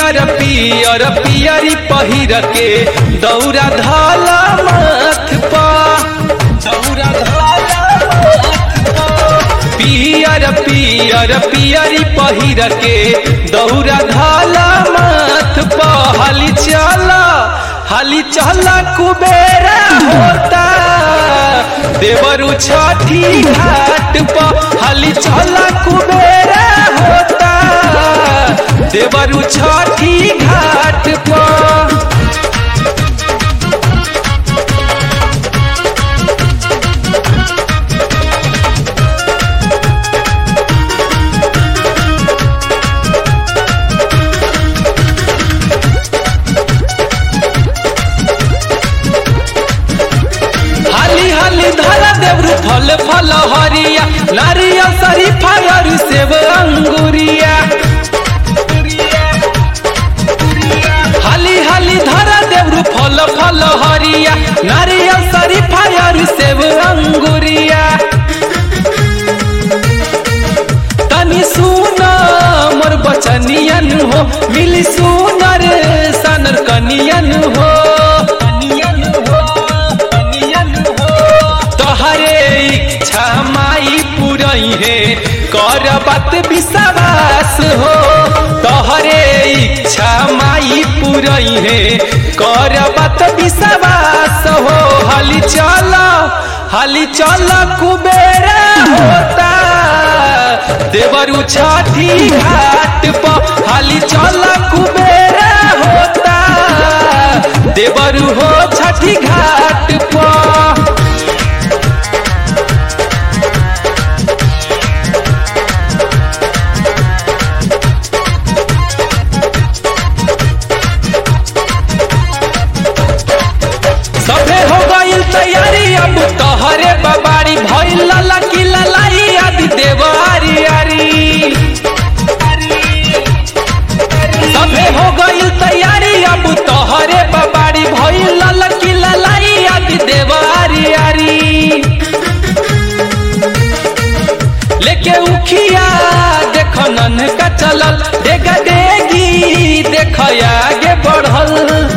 पियर पियर पियरी पहिर के दौरा धाला माथ पा दौरा धाला माथ पा। पियर पियर पियरी पहिर के दौरा धाला माथ पा हाली चला हाली चला कुबेरा होता देवरु छठी घाट पर हाली चला कुबेरा होता देवरु छठी घाट पर हाली हाली धरा देवरु फल फल हरिया नारियल शरीफा और सेब अंगुरिया हाली हाली धरा देवरु फल फल हरिया नारियल शरीफा और सेब अंगुरिया तनी सुना मोर बचनियन हो मिली सुनर सनर कनियन हो तोहरे इच्छा माई पुरई है कर बात विश्वास हो तोहरे इच्छा माई पुरई है कर बात विश्वास हो हाली चल हाली चल कुबेरा होता देवरु छठी घाट पर हाली चल कुबेरा होता देवरु हो छठी घाट पर सभे हो गईल तैयारी अब तोहरे बबारी भइल लला की ललाई आदि देवारी आरी सभे हो गईल तैयारी अब तोहरे बबारी भइल लला की ललाई आदि देवारी आरी लेके उखिया देख नन का चलल डेगा डेगी देख आगे बढ़ल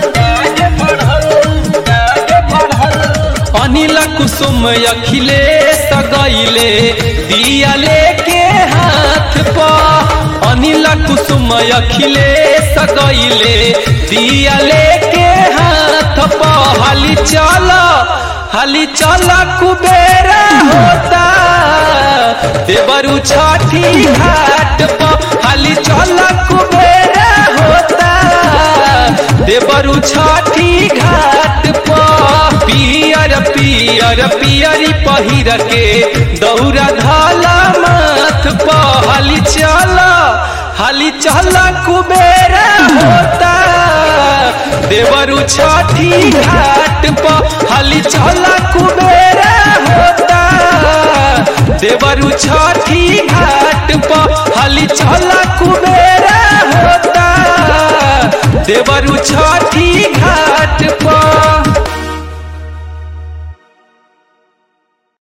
अनिल कुसुम अखिलेश गईले दिया लेके हाथ पा अनिल कुसुम अखिलेश गईले दिया लेके हाथ पा हाली चल हाली चल कुबेरा होता देवरु छठी घाट पर हाली चल कुबेरा होता देवरु छठी घाट पर पियर पियर पियरी पहिर के दौरा धाला माथ पर हाली चल हाली चल कुबेरा होता देवरु छठी घाट पर हाली चल कुबेरा होता देवरु छठी घाट पर हाली चल कुबेरा होता देवरु छठी घाट पर